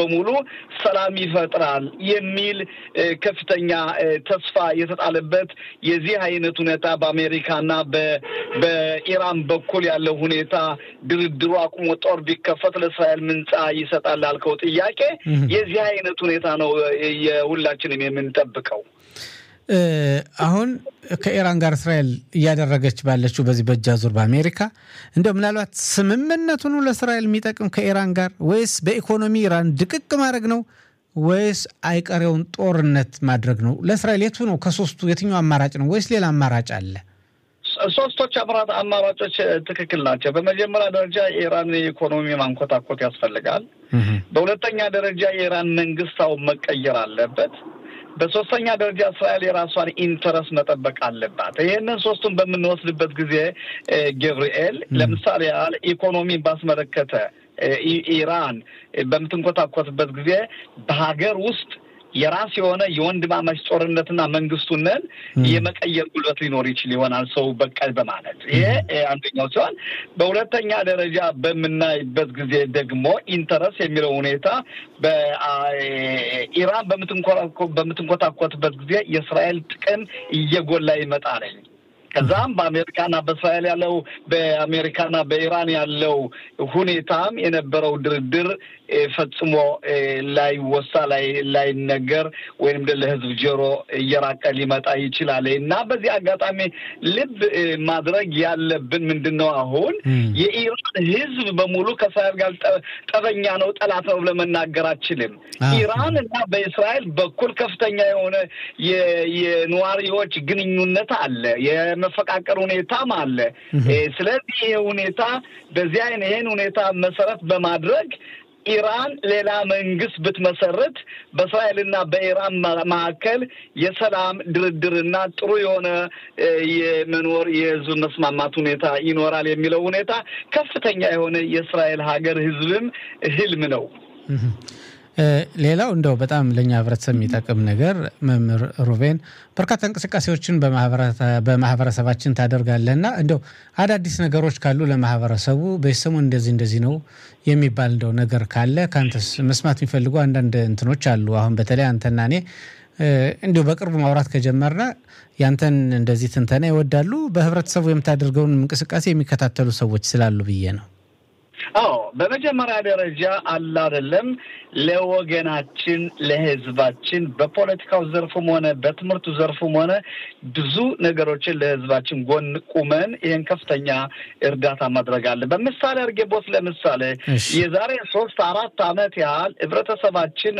በሙሉ ሰላም ይፈጥራል የሚል ከፍተኛ ተስፋ የተጣለበት የዚህ አይነት ሁኔታ በአሜሪካና በኢራን በኩል ያለው ሁኔታ ድርድሩ አቁሞ ጦር ቢከፈት ለእስራኤል ምንጻ ይሰጣል ላልከው ጥያቄ የዚህ አይነት ሁኔታ ነው የሁላችንም የምንጠብቀው። አሁን ከኢራን ጋር እስራኤል እያደረገች ባለችው በዚህ በእጅ አዙር በአሜሪካ እንደው ምናልባት ስምምነቱ ነው ለእስራኤል የሚጠቅም ከኢራን ጋር ወይስ በኢኮኖሚ ኢራን ድቅቅ ማድረግ ነው ወይስ አይቀሬውን ጦርነት ማድረግ ነው? ለእስራኤል የቱ ነው ከሶስቱ የትኛው አማራጭ ነው ወይስ ሌላ አማራጭ አለ? ሶስቶች አምራት አማራጮች ትክክል ናቸው። በመጀመሪያ ደረጃ የኢራን ኢኮኖሚ ማንኮታኮት ያስፈልጋል። በሁለተኛ ደረጃ የኢራን መንግስታው መቀየር አለበት። በሶስተኛ ደረጃ እስራኤል የራሷን ኢንተረስት መጠበቅ አለባት። ይህንን ሶስቱን በምንወስድበት ጊዜ ገብርኤል፣ ለምሳሌ ያህል ኢኮኖሚን ባስመለከተ ኢራን በምትንኮታኮትበት ጊዜ በሀገር ውስጥ የራስ የሆነ የወንድማማች ጦርነትና መንግስቱንን የመቀየር ጉልበት ሊኖር ይችል ይሆናል ሰው በቀል በማለት ይሄ አንደኛው ሲሆን፣ በሁለተኛ ደረጃ በምናይበት ጊዜ ደግሞ ኢንተረስ የሚለው ሁኔታ በኢራን በምትንኮታኮትበት ጊዜ የእስራኤል ጥቅም እየጎላ ይመጣለኝ። ከዛም በአሜሪካና በእስራኤል ያለው በአሜሪካና በኢራን ያለው ሁኔታም የነበረው ድርድር ፈጽሞ ላይወሳ ላይነገር ወይም ለህዝብ ጆሮ እየራቀ ሊመጣ ይችላል እና በዚህ አጋጣሚ ልብ ማድረግ ያለብን ምንድን ነው? አሁን የኢራን ህዝብ በሙሉ ከእስራኤል ጋር ጠበኛ ነው፣ ጠላት ነው ለመናገር አችልም። ኢራን እና በእስራኤል በኩል ከፍተኛ የሆነ የነዋሪዎች ግንኙነት አለ፣ የመፈቃቀር ሁኔታም አለ። ስለዚህ ይሄ ሁኔታ በዚህ አይነት ይሄን ሁኔታ መሰረት በማድረግ ኢራን ሌላ መንግስት ብትመሰርት በእስራኤልና በኢራን መካከል የሰላም ድርድርና ጥሩ የሆነ የመኖር የህዝብ መስማማት ሁኔታ ይኖራል የሚለው ሁኔታ ከፍተኛ የሆነ የእስራኤል ሀገር ህዝብም ህልም ነው። ሌላው እንደው በጣም ለእኛ ህብረተሰብ የሚጠቅም ነገር መምህር ሩቤን በርካታ እንቅስቃሴዎችን በማህበረሰባችን ታደርጋለህና እንደው አዳዲስ ነገሮች ካሉ ለማህበረሰቡ በሰሞን እንደዚህ እንደዚህ ነው የሚባል እንደው ነገር ካለ ከአንተስ መስማት የሚፈልጉ አንዳንድ እንትኖች አሉ። አሁን በተለይ አንተና እኔ እንዲሁ በቅርቡ ማውራት ከጀመርነ ያንተን እንደዚህ ትንተና ይወዳሉ በህብረተሰቡ የምታደርገውን እንቅስቃሴ የሚከታተሉ ሰዎች ስላሉ ብዬ ነው። አዎ በመጀመሪያ ደረጃ አለ አይደለም ለወገናችን ለህዝባችን በፖለቲካው ዘርፉም ሆነ በትምህርቱ ዘርፉም ሆነ ብዙ ነገሮችን ለህዝባችን ጎን ቁመን ይህን ከፍተኛ እርዳታ ማድረግ አለ። በምሳሌ አድርጌቦት ለምሳሌ የዛሬ ሶስት አራት ዓመት ያህል ህብረተሰባችን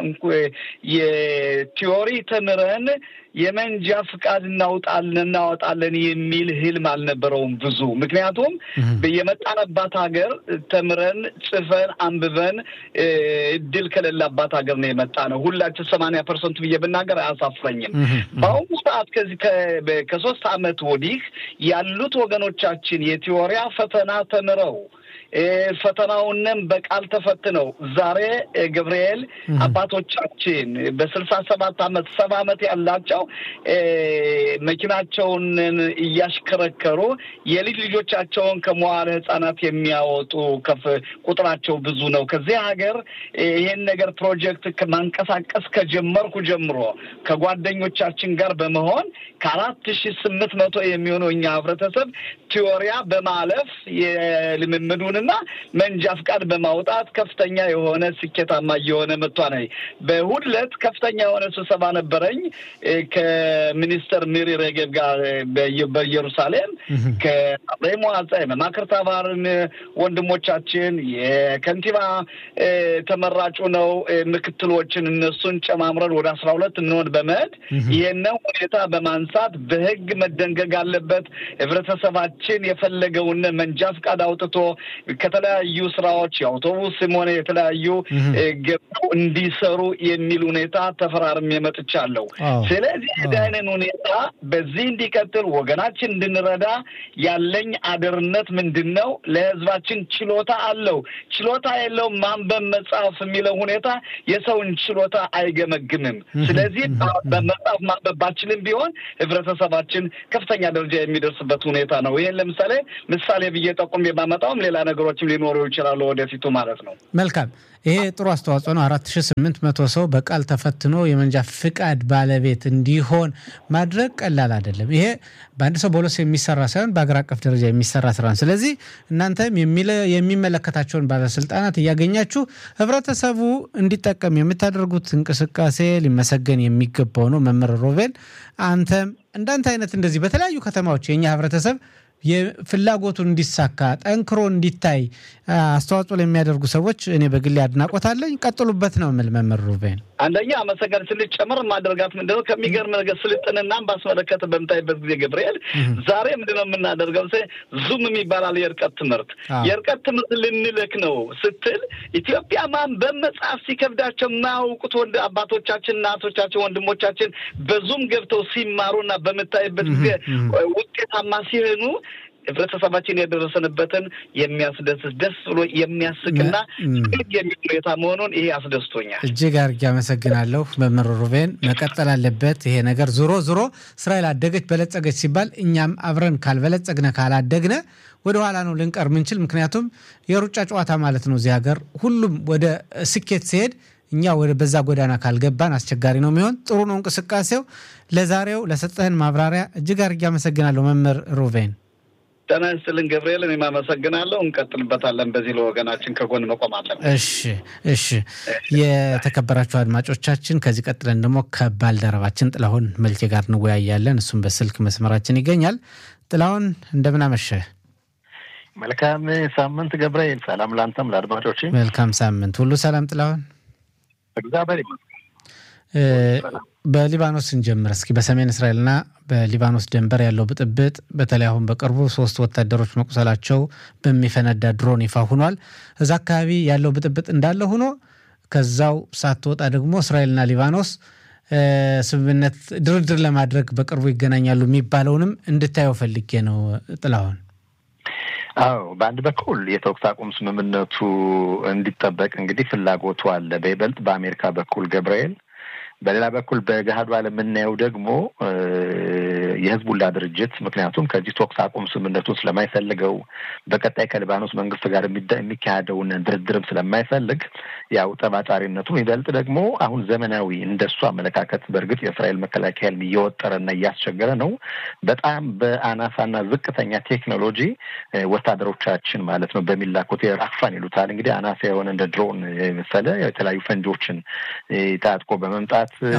የቲዮሪ ተምረን የመንጃ ፍቃድ እናውጣለን እናወጣለን የሚል ህልም አልነበረውም ብዙ። ምክንያቱም የመጣንባት ሀገር ተምረን ጽፈን አንብበን እድል ከሌላባት ሀገር ነው የመጣ ነው። ሁላችን ሰማንያ ፐርሰንት ብዬ ብናገር አያሳፍረኝም። በአሁኑ ሰዓት ከዚህ ከሶስት ዓመት ወዲህ ያሉት ወገኖቻችን የቲዎሪያ ፈተና ተምረው ፈተናውንም በቃል ተፈትነው ዛሬ ገብርኤል አባቶቻችን በስልሳ ሰባት አመት ሰባ አመት ያላቸው መኪናቸውን እያሽከረከሩ የልጅ ልጆቻቸውን ከመዋለ ህጻናት የሚያወጡ ከፍ ቁጥራቸው ብዙ ነው። ከዚህ ሀገር ይሄን ነገር ፕሮጀክት ማንቀሳቀስ ከጀመርኩ ጀምሮ ከጓደኞቻችን ጋር በመሆን ከአራት ሺ ስምንት መቶ የሚሆነው እኛ ህብረተሰብ ቲዮሪያ በማለፍ የልምምዱንና መንጃ ፍቃድ በማውጣት ከፍተኛ የሆነ ስኬታማ እየሆነ መጥቷል። በእሑድ ዕለት ከፍተኛ የሆነ ስብሰባ ነበረኝ ከሚኒስተር ሚሪ ሬጌብ ጋር በኢየሩሳሌም ከአብሬ መዋጻ የመማክርት አባርን ወንድሞቻችን የከንቲባ ተመራጩ ነው ምክትሎችን እነሱን ጨማምረን ወደ አስራ ሁለት እንሆን በመሄድ ይህንን ሁኔታ በማንሳት በህግ መደንገግ አለበት ህብረተሰባችን የፈለገውን መንጃ ፍቃድ አውጥቶ ከተለያዩ ስራዎች የአውቶቡስም ሆነ የተለያዩ ገብተው እንዲሰሩ የሚል ሁኔታ ተፈራርሜ መጥቻለሁ። ስለዚህ የዳይንን ሁኔታ በዚህ እንዲቀጥል ወገናችን እንድንረዳ ያለኝ አደርነት ምንድን ነው? ለህዝባችን ችሎታ አለው ችሎታ የለው ማንበብ መጽሐፍ የሚለው ሁኔታ የሰውን ችሎታ አይገመግምም። ስለዚህ በመጽሐፍ ማንበብ ባችልም ቢሆን ህብረተሰባችን ከፍተኛ ደረጃ የሚደርስበት ሁኔታ ነው። ይህን ለምሳሌ ምሳሌ ብዬ ጠቁም የማመጣውም ሌላ ነገሮችም ሊኖሩ ይችላሉ ወደፊቱ ማለት ነው። መልካም። ይሄ ጥሩ አስተዋጽኦ ነው። አራት 14800 ሰው በቃል ተፈትኖ የመንጃ ፍቃድ ባለቤት እንዲሆን ማድረግ ቀላል አይደለም። ይሄ በአንድ ሰው በሁለት ሰው የሚሰራ ሳይሆን በአገር አቀፍ ደረጃ የሚሰራ ስራ ነው። ስለዚህ እናንተም የሚመለከታቸውን ባለስልጣናት እያገኛችሁ ህብረተሰቡ እንዲጠቀም የምታደርጉት እንቅስቃሴ ሊመሰገን የሚገባው ነው። መምህር ሮቤል አንተም እንዳንተ አይነት እንደዚህ በተለያዩ ከተማዎች የእኛ ህብረተሰብ የፍላጎቱን እንዲሳካ ጠንክሮ እንዲታይ አስተዋጽኦ ለሚያደርጉ ሰዎች እኔ በግሌ አድናቆት አለኝ። ቀጥሉበት ነው የምል መምህር ሩቤን። አንደኛ አመሰገን ስልጨምር ማደርጋት ምንድነው ከሚገርም ነገር ስልጥንና ባስመለከተ በምታይበት ጊዜ ገብርኤል ዛሬ ምንድነው የምናደርገው? ዙም የሚባላል የእርቀት ትምህርት የእርቀት ትምህርት ልንልክ ነው ስትል ኢትዮጵያ ማንበብ መጽሐፍ ሲከብዳቸው የማያውቁት ወንድ አባቶቻችን፣ እናቶቻችን፣ ወንድሞቻችን በዙም ገብተው ሲማሩና በምታይበት ጊዜ ውጤታማ ሲሆኑ ህብረተሰባችን የደረሰንበትን የሚያስደስት ደስ ብሎ የሚያስቅና የሚል ሁኔታ መሆኑን ይሄ አስደስቶኛል። እጅግ አድርጌ አመሰግናለሁ መምህር ሩቤን። መቀጠል አለበት ይሄ ነገር። ዞሮ ዞሮ እስራኤል አደገች በለጸገች ሲባል እኛም አብረን ካልበለጸግነ ካላደግነ ወደ ኋላ ነው ልንቀር ምንችል። ምክንያቱም የሩጫ ጨዋታ ማለት ነው። እዚህ ሀገር ሁሉም ወደ ስኬት ሲሄድ እኛ ወደ በዛ ጎዳና ካልገባን አስቸጋሪ ነው የሚሆን። ጥሩ ነው እንቅስቃሴው። ለዛሬው ለሰጠህን ማብራሪያ እጅግ አድርጌ አመሰግናለሁ መምህር ሩቬን። ጤና ይስጥልን ገብርኤል፣ እኔም አመሰግናለሁ። እንቀጥልበታለን። በዚህ ለወገናችን ከጎን መቆም አለን። እሺ፣ እሺ። የተከበራችሁ አድማጮቻችን ከዚህ ቀጥለን ደግሞ ከባልደረባችን ጥላሁን መልኬ ጋር እንወያያለን። እሱም በስልክ መስመራችን ይገኛል። ጥላሁን እንደምን አመሸህ? መልካም ሳምንት ገብርኤል። ሰላም ለአንተም ለአድማጮች መልካም ሳምንት። ሁሉ ሰላም ጥላሁን? እግዚአብሔር ይመስገን። በሊባኖስ እንጀምር እስኪ። በሰሜን እስራኤልና በሊባኖስ ድንበር ያለው ብጥብጥ በተለይ አሁን በቅርቡ ሶስት ወታደሮች መቁሰላቸው በሚፈነዳ ድሮን ይፋ ሆኗል። እዛ አካባቢ ያለው ብጥብጥ እንዳለ ሆኖ ከዛው ሳትወጣ ደግሞ እስራኤልና ሊባኖስ ስምምነት ድርድር ለማድረግ በቅርቡ ይገናኛሉ የሚባለውንም እንድታየው ፈልጌ ነው ጥላሁን። አዎ በአንድ በኩል የተኩስ አቁም ስምምነቱ እንዲጠበቅ እንግዲህ ፍላጎቱ አለ፣ በይበልጥ በአሜሪካ በኩል ገብርኤል። በሌላ በኩል በገሃዱ ዓለም የምናየው ደግሞ የህዝቡላ ድርጅት ምክንያቱም ከዚህ ተኩስ አቁም ስምምነቱን ስለማይፈልገው በቀጣይ ከሊባኖስ መንግስት ጋር የሚካሄደውን ድርድርም ስለማይፈልግ ያው ጠባጫሪነቱም ይበልጥ ደግሞ አሁን ዘመናዊ እንደሱ አመለካከት በእርግጥ የእስራኤል መከላከያ እየወጠረና እያስቸገረ ነው። በጣም በአናሳና ዝቅተኛ ቴክኖሎጂ ወታደሮቻችን ማለት ነው በሚላኩት ራክፋን ይሉታል እንግዲህ አናሳ የሆነ እንደ ድሮን የመሰለ የተለያዩ ፈንጂዎችን ታጥቆ በመምጣት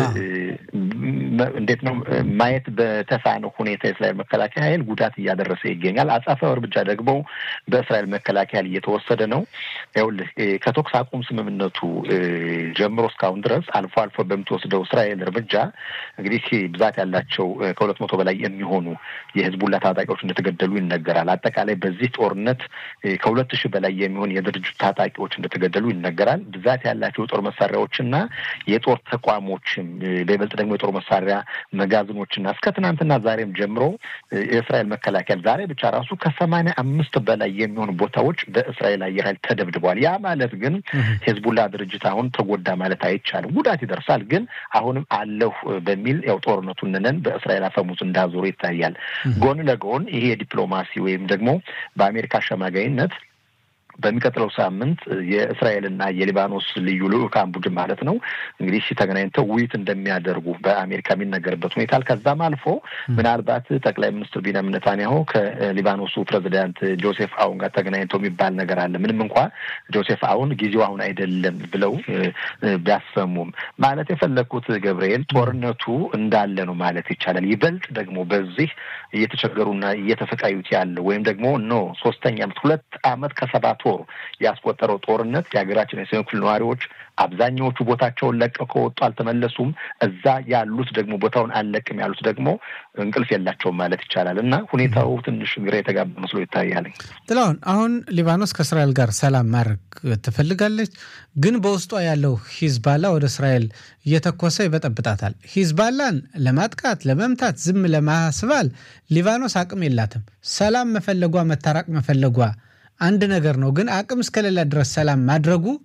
እንዴት ነው ማየት በተሳነው ሁኔታ የእስራኤል መከላከያ ኃይል ጉዳት እያደረሰ ይገኛል። አጻፋው እርምጃ ደግሞ በእስራኤል መከላከያ እየተወሰደ ነው። ይኸውልህ ከተኩስ አቁም ስምምነቱ ጀምሮ እስካሁን ድረስ አልፎ አልፎ በምትወስደው እስራኤል እርምጃ እንግዲህ ብዛት ያላቸው ከሁለት መቶ በላይ የሚሆኑ የህዝቡላ ታጣቂዎች እንደተገደሉ ይነገራል። አጠቃላይ በዚህ ጦርነት ከሁለት ሺህ በላይ የሚሆን የድርጅቱ ታጣቂዎች እንደተገደሉ ይነገራል። ብዛት ያላቸው የጦር መሳሪያዎችና የጦር ተቋሞችም በይበልጥ ደግሞ የጦር መሳሪያ መጋዘኖችና እስከ ትናንትና ዛሬም ጀምሮ የእስራኤል መከላከያ ዛሬ ብቻ ራሱ ከሰማንያ አምስት በላይ የሚሆኑ ቦታዎች በእስራኤል አየር ኃይል ተደብድበዋል። ያ ማለት ግን ሄዝቡላ ድርጅት አሁን ተጎዳ ማለት አይቻልም። ጉዳት ይደርሳል፣ ግን አሁንም አለሁ በሚል ያው ጦርነቱን ነን በእስራኤል አፈሙዝ እንዳዞሩ ይታያል። ጎን ለጎን ይሄ የዲፕሎማሲ ወይም ደግሞ በአሜሪካ አሸማጋይነት በሚቀጥለው ሳምንት የእስራኤልና የሊባኖስ ልዩ ልዑካን ቡድን ማለት ነው እንግዲህ ተገናኝተው ውይይት እንደሚያደርጉ በአሜሪካ የሚነገርበት ሁኔታ ከዛም አልፎ ምናልባት ጠቅላይ ሚኒስትር ቢንያሚን ኔታንያሁ ከሊባኖሱ ፕሬዚዳንት ጆሴፍ አውን ጋር ተገናኝተው የሚባል ነገር አለ። ምንም እንኳ ጆሴፍ አውን ጊዜው አሁን አይደለም ብለው ቢያሰሙም ማለት የፈለግኩት ገብርኤል ጦርነቱ እንዳለ ነው ማለት ይቻላል። ይበልጥ ደግሞ በዚህ እየተቸገሩና እየተሰቃዩት ያለ ወይም ደግሞ ኖ ሶስተኛ ዓመት ሁለት ዓመት ከሰባት ወር ያስቆጠረው ጦርነት የሀገራችን የሰሜን ክፍል ነዋሪዎች አብዛኛዎቹ ቦታቸውን ለቀው ከወጡ አልተመለሱም። እዛ ያሉት ደግሞ ቦታውን አልለቅም ያሉት ደግሞ እንቅልፍ የላቸውም ማለት ይቻላል እና ሁኔታው ትንሽ ግራ የተጋባ መስሎ ይታያል። ጥላሁን፣ አሁን ሊባኖስ ከእስራኤል ጋር ሰላም ማድረግ ትፈልጋለች፣ ግን በውስጧ ያለው ሂዝባላ ወደ እስራኤል እየተኮሰ ይበጠብጣታል። ሂዝባላን ለማጥቃት ለመምታት፣ ዝም ለማስባል ሊባኖስ አቅም የላትም። ሰላም መፈለጓ መታራቅ መፈለጓ አንድ ነገር ነው፣ ግን አቅም እስከሌላ ድረስ ሰላም ማድረጉ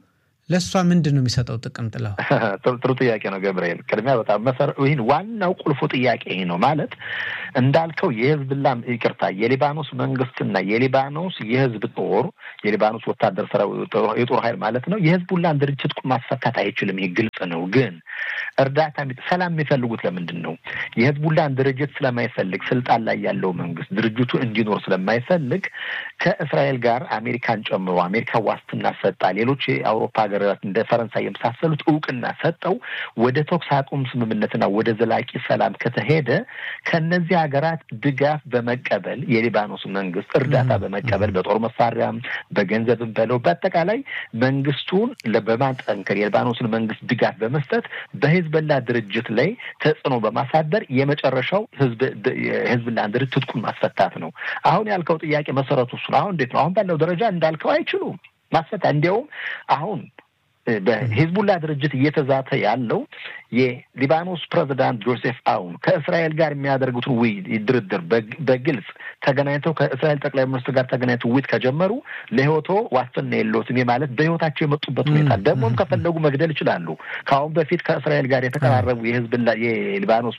ለእሷ ምንድን ነው የሚሰጠው ጥቅም? ጥለው ጥሩ ጥያቄ ነው ገብርኤል። ቅድሚያ በጣም መሰረ ይህን ዋናው ቁልፉ ጥያቄ ይህ ነው ማለት እንዳልከው የህዝብላ ይቅርታ የሊባኖስ መንግስትና የሊባኖስ የህዝብ ጦር የሊባኖስ ወታደር የጦር ኃይል ማለት ነው የህዝቡላን ድርጅት ማስፈታት አይችልም። ይህ ግልጽ ነው። ግን እርዳታ ሰላም የሚፈልጉት ለምንድን ነው? የህዝቡላን ድርጅት ስለማይፈልግ ስልጣን ላይ ያለው መንግስት ድርጅቱ እንዲኖር ስለማይፈልግ ከእስራኤል ጋር አሜሪካን ጨምሮ አሜሪካ ዋስትና ሰጣ፣ ሌሎች የአውሮፓ ሀገራት እንደ ፈረንሳይ የመሳሰሉት እውቅና ሰጠው ወደ ተኩስ አቁም ስምምነትና ወደ ዘላቂ ሰላም ከተሄደ ከነዚህ ሀገራት ድጋፍ በመቀበል የሊባኖስ መንግስት እርዳታ በመቀበል በጦር መሳሪያም በገንዘብም በለው በአጠቃላይ መንግስቱን በማጠንከር የሊባኖስን መንግስት ድጋፍ በመስጠት በሂዝቦላ ድርጅት ላይ ተጽዕኖ በማሳደር የመጨረሻው ህዝብላን ድርጅት ትጥቁን ማስፈታት ነው። አሁን ያልከው ጥያቄ መሰረቱ እሱ ነው። አሁን እንዴት ነው? አሁን ባለው ደረጃ እንዳልከው አይችሉም ማስፈታ። እንዲያውም አሁን በሂዝቡላ ድርጅት እየተዛተ ያለው የሊባኖስ ፕሬዚዳንት ጆሴፍ አውን ከእስራኤል ጋር የሚያደርጉትን ውይይት ድርድር በግልጽ ተገናኝተው ከእስራኤል ጠቅላይ ሚኒስትር ጋር ተገናኝተው ውይይት ከጀመሩ ለህይወቶ ዋስትና የለዎትም ማለት በህይወታቸው የመጡበት ሁኔታ ደግሞም ከፈለጉ መግደል ይችላሉ። ከአሁን በፊት ከእስራኤል ጋር የተቀራረቡ የህዝብላ የሊባኖስ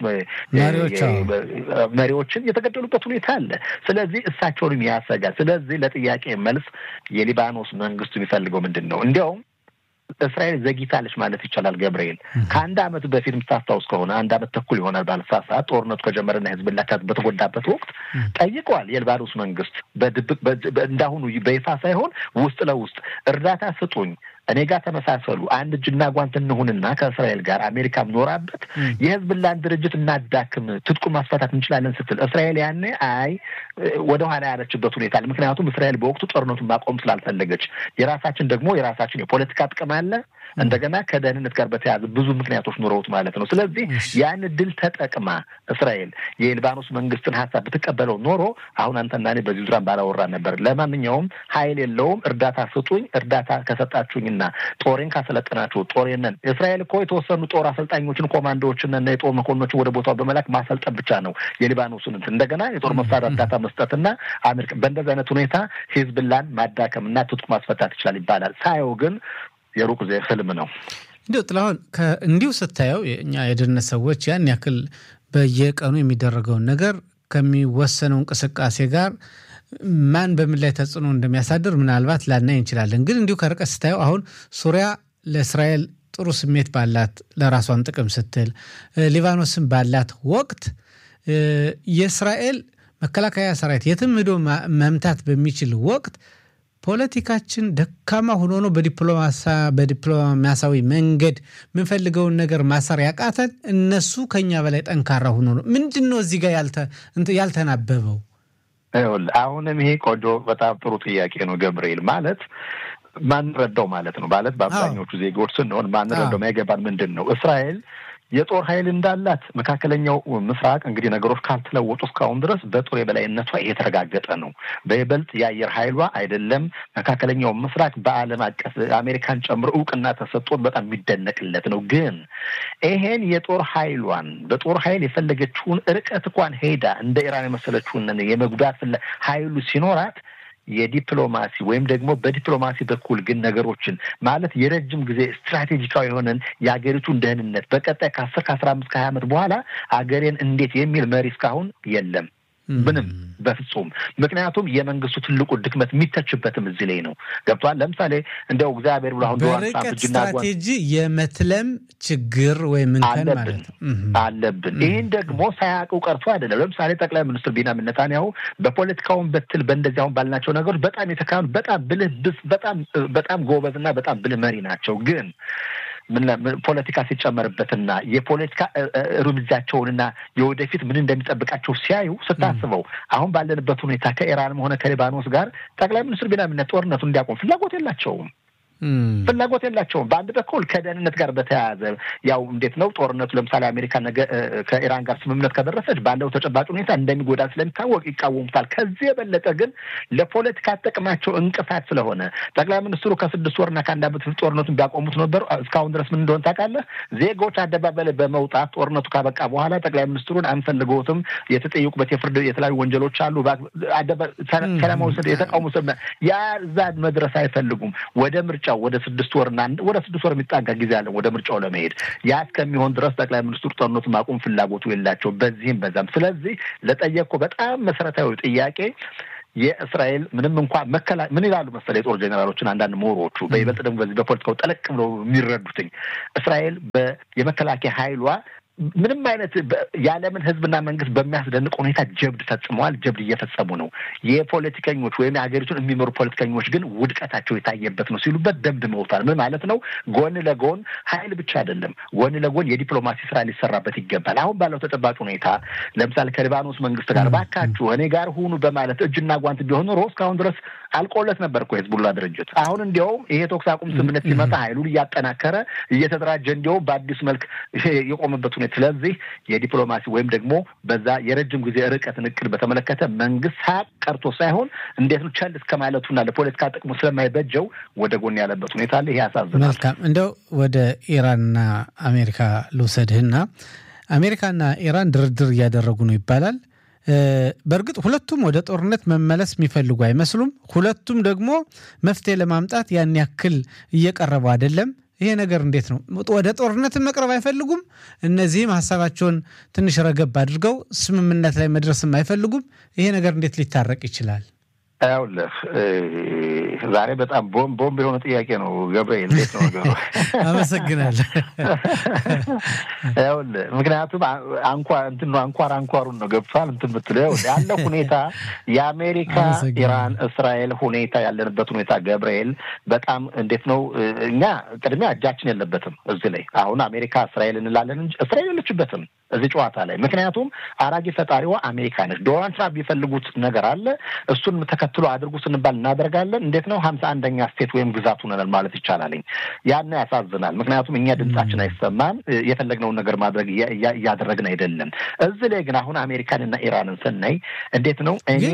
መሪዎችን የተገደሉበት ሁኔታ አለ። ስለዚህ እሳቸውንም ያሰጋል። ስለዚህ ለጥያቄ መልስ የሊባኖስ መንግስቱ የሚፈልገው ምንድን ነው? እንዲያውም እስራኤል ዘግይታለች ማለት ይቻላል። ገብርኤል ከአንድ አመት በፊት የምታስታውስ ከሆነ አንድ አመት ተኩል ይሆናል ባለሳት ሰዓት ጦርነቱ ከጀመረና ህዝብላ በተጎዳበት ወቅት ጠይቀዋል። የሊባኖስ መንግስት በድብቅ እንዳሁኑ በይፋ ሳይሆን ውስጥ ለውስጥ እርዳታ ስጡኝ እኔ ጋር ተመሳሰሉ፣ አንድ እጅና ጓንት እንሁንና ከእስራኤል ጋር አሜሪካም ኖራበት የህዝብላን ድርጅት እናዳክም፣ ትጥቁን ማስፈታት እንችላለን ስትል እስራኤል ያኔ አይ ወደ ኋላ ያለችበት ሁኔታ ምክንያቱም እስራኤል በወቅቱ ጦርነቱን ማቆም ስላልፈለገች፣ የራሳችን ደግሞ የራሳችን የፖለቲካ ጥቅም አለ እንደገና ከደህንነት ጋር በተያያዘ ብዙ ምክንያቶች ኑረውት ማለት ነው። ስለዚህ ያን ድል ተጠቅማ እስራኤል የሊባኖስ መንግስትን ሀሳብ ብትቀበለው ኖሮ አሁን አንተና እኔ በዚህ ዙሪያ ባላወራ ነበር። ለማንኛውም ኃይል የለውም እርዳታ ስጡኝ፣ እርዳታ ከሰጣችሁኝና ጦሬን ካሰለጠናችሁ ጦሬንን እስራኤል እኮ የተወሰኑ ጦር አሰልጣኞችን ኮማንዶዎችን እና የጦር መኮንኖችን ወደ ቦታው በመላክ ማሰልጠን ብቻ ነው የሊባኖስን እንትን እንደገና የጦር መሳሪያ እርዳታ መስጠትና አሜሪካ በእንደዚህ አይነት ሁኔታ ሂዝብላን ማዳከምና ትጥቁ ማስፈታት ይችላል ይባላል። ሳየው ግን የሩቅ ዜ ህልም ነው። እንዲሁ ጥላሁን እንዲሁ ስታየው የእኛ የደህንነት ሰዎች ያን ያክል በየቀኑ የሚደረገውን ነገር ከሚወሰነው እንቅስቃሴ ጋር ማን በምን ላይ ተጽዕኖ እንደሚያሳድር ምናልባት ላናይ እንችላለን። ግን እንዲሁ ከርቀት ስታየው አሁን ሱሪያ ለእስራኤል ጥሩ ስሜት ባላት ለራሷን ጥቅም ስትል ሊባኖስን ባላት ወቅት የእስራኤል መከላከያ ሰራዊት የትም ሄዶ መምታት በሚችል ወቅት ፖለቲካችን ደካማ ሆኖ ነው በዲፕሎማሲያዊ መንገድ የምንፈልገውን ነገር ማሰር ያቃተን፣ እነሱ ከኛ በላይ ጠንካራ ሆኖ ነው። ምንድን ነው እዚህ ጋር ያልተናበበው? አሁንም ይሄ ቆንጆ በጣም ጥሩ ጥያቄ ነው ገብርኤል። ማለት ማንረዳው ማለት ነው ማለት በአብዛኞቹ ዜጎች ስንሆን ማንረዳው ማይገባን ምንድን ነው እስራኤል የጦር ኃይል እንዳላት መካከለኛው ምስራቅ እንግዲህ ነገሮች ካልተለወጡ እስካሁን ድረስ በጦር የበላይነቷ የተረጋገጠ ነው። በይበልጥ የአየር ኃይሏ አይደለም መካከለኛው ምስራቅ በዓለም አቀፍ አሜሪካን ጨምሮ እውቅና ተሰጥቶት በጣም የሚደነቅለት ነው። ግን ይሄን የጦር ኃይሏን በጦር ኃይል የፈለገችውን ርቀት እንኳን ሄዳ እንደ ኢራን የመሰለችውን የመጉዳት ኃይሉ ሲኖራት የዲፕሎማሲ ወይም ደግሞ በዲፕሎማሲ በኩል ግን ነገሮችን ማለት የረጅም ጊዜ ስትራቴጂካዊ የሆነን የሀገሪቱን ደህንነት በቀጣይ ከአስር ከአስራ አምስት ከሀያ ዓመት በኋላ አገሬን እንዴት የሚል መሪ እስካሁን የለም። ምንም በፍጹም ምክንያቱም የመንግስቱ ትልቁ ድክመት የሚተችበትም እዚህ ላይ ነው። ገብቷል። ለምሳሌ እንደው እግዚአብሔር ብሎ አሁን በርቀት ስትራቴጂ የመትለም ችግር ወይም እንከን ማለት ነው አለብን። ይህን ደግሞ ሳያውቁ ቀርቶ አይደለም። ለምሳሌ ጠቅላይ ሚኒስትር ቢንያሚን ኔታንያሁ በፖለቲካውን በትል በእንደዚህ አሁን ባልናቸው ነገሮች በጣም የተካኑ በጣም ብልህ ብስ በጣም በጣም ጎበዝ እና በጣም ብልህ መሪ ናቸው ግን ፖለቲካ ሲጨመርበትና የፖለቲካ እርምጃቸውንና የወደፊት ምን እንደሚጠብቃቸው ሲያዩ ስታስበው አሁን ባለንበት ሁኔታ ከኢራንም ሆነ ከሊባኖስ ጋር ጠቅላይ ሚኒስትር ቢንያሚን ጦርነቱን እንዲያቆም ፍላጎት የላቸውም ፍላጎት የላቸውም። በአንድ በኩል ከደህንነት ጋር በተያያዘ ያው እንዴት ነው ጦርነቱ ለምሳሌ አሜሪካ ነገ ከኢራን ጋር ስምምነት ከደረሰች ባለው ተጨባጭ ሁኔታ እንደሚጎዳ ስለሚታወቅ ይቃወሙታል። ከዚህ የበለጠ ግን ለፖለቲካ ጥቅማቸው እንቅፋት ስለሆነ ጠቅላይ ሚኒስትሩ ከስድስት ወርና ከአንድ ዓመት በፊት ጦርነቱን ቢያቆሙት ነበሩ። እስካሁን ድረስ ምን እንደሆነ ታውቃለህ? ዜጎች አደባባይ ላይ በመውጣት ጦርነቱ ካበቃ በኋላ ጠቅላይ ሚኒስትሩን አንፈልገውትም፣ የተጠየቁበት የፍርድ የተለያዩ ወንጀሎች አሉ፣ ሰላማዊ የተቃውሞ ያ እዛ መድረስ አይፈልጉም። ወደ ምርጫ ምርጫው ወደ ስድስት ወርና ወደ ስድስት ወር የሚጣጋ ጊዜ አለን ወደ ምርጫው ለመሄድ ያ እስከሚሆን ድረስ ጠቅላይ ሚኒስትሩ ጦርነቱ ማቆም ፍላጎቱ የላቸው በዚህም በዛም። ስለዚህ ለጠየቅኩ በጣም መሰረታዊ ጥያቄ የእስራኤል ምንም እንኳ መከላ ምን ይላሉ መሰለ የጦር ጄኔራሎችን አንዳንድ ምሁሮቹ በይበልጥ ደግሞ በዚህ በፖለቲካው ጠለቅ ብለው የሚረዱትኝ እስራኤል የመከላከያ ኃይሏ ምንም አይነት የዓለምን ሕዝብና መንግስት በሚያስደንቅ ሁኔታ ጀብድ ፈጽመዋል። ጀብድ እየፈጸሙ ነው። የፖለቲከኞች ወይም የሀገሪቱን የሚመሩ ፖለቲከኞች ግን ውድቀታቸው የታየበት ነው ሲሉበት ደምድመውታል። ምን ማለት ነው? ጎን ለጎን ኃይል ብቻ አይደለም፣ ጎን ለጎን የዲፕሎማሲ ስራ ሊሰራበት ይገባል። አሁን ባለው ተጨባጭ ሁኔታ ለምሳሌ ከሊባኖስ መንግስት ጋር ባካችሁ እኔ ጋር ሁኑ በማለት እጅና ጓንት ቢሆን ኖሮ እስካሁን ድረስ አልቆለት ነበር እኮ የህዝቡላ ድርጅት። አሁን እንዲያውም ይሄ ተኩስ አቁም ስምምነት ሲመጣ ኃይሉን እያጠናከረ እየተደራጀ እንዲያውም በአዲስ መልክ የቆመበት ሁኔታ ስለዚህ የዲፕሎማሲ ወይም ደግሞ በዛ የረጅም ጊዜ ርቀትን እቅድ በተመለከተ መንግስት ሳቅ ቀርቶ ሳይሆን እንዴት ነው ቸል እስከ ማለቱና ለፖለቲካ ጥቅሙ ስለማይበጀው ወደ ጎን ያለበት ሁኔታ አለ። ይሄ ያሳዝናል። መልካም እንደው ወደ ኢራንና አሜሪካ ልውሰድህና አሜሪካና ኢራን ድርድር እያደረጉ ነው ይባላል። በእርግጥ ሁለቱም ወደ ጦርነት መመለስ የሚፈልጉ አይመስሉም። ሁለቱም ደግሞ መፍትሄ ለማምጣት ያን ያክል እየቀረቡ አይደለም። ይሄ ነገር እንዴት ነው? ወደ ጦርነትን መቅረብ አይፈልጉም። እነዚህም ሀሳባቸውን ትንሽ ረገብ አድርገው ስምምነት ላይ መድረስም አይፈልጉም። ይሄ ነገር እንዴት ሊታረቅ ይችላል? ያውልህ ዛሬ በጣም ቦምብ ቦምብ የሆነ ጥያቄ ነው ገብርኤል። እንዴት ነው ነገሩ? አመሰግናለሁ። ያውልህ ምክንያቱም አንኳር እንትን አንኳር አንኳሩን ነው ገብቷል። እንትን ብትለው ያለው ሁኔታ የአሜሪካ ኢራን፣ እስራኤል ሁኔታ ያለንበት ሁኔታ ገብርኤል በጣም እንዴት ነው እኛ ቅድሚያ እጃችን የለበትም እዚህ ላይ አሁን አሜሪካ እስራኤል እንላለን እንጂ እስራኤል የለችበትም እዚህ ጨዋታ ላይ ምክንያቱም አራጊ ፈጣሪዋ አሜሪካ ነች። ዶናልድ ትራምፕ የሚፈልጉት ነገር አለ እሱን ተከትሎ አድርጉ ስንባል እናደርጋለን። እንዴት ነው ሀምሳ አንደኛ ስቴት ወይም ግዛት ሆነናል ማለት ይቻላልኝ። ያን ያሳዝናል። ምክንያቱም እኛ ድምጻችን አይሰማም፣ የፈለግነውን ነገር ማድረግ እያደረግን አይደለም። እዚህ ላይ ግን አሁን አሜሪካንና ኢራንን ስናይ እንዴት ነው ግን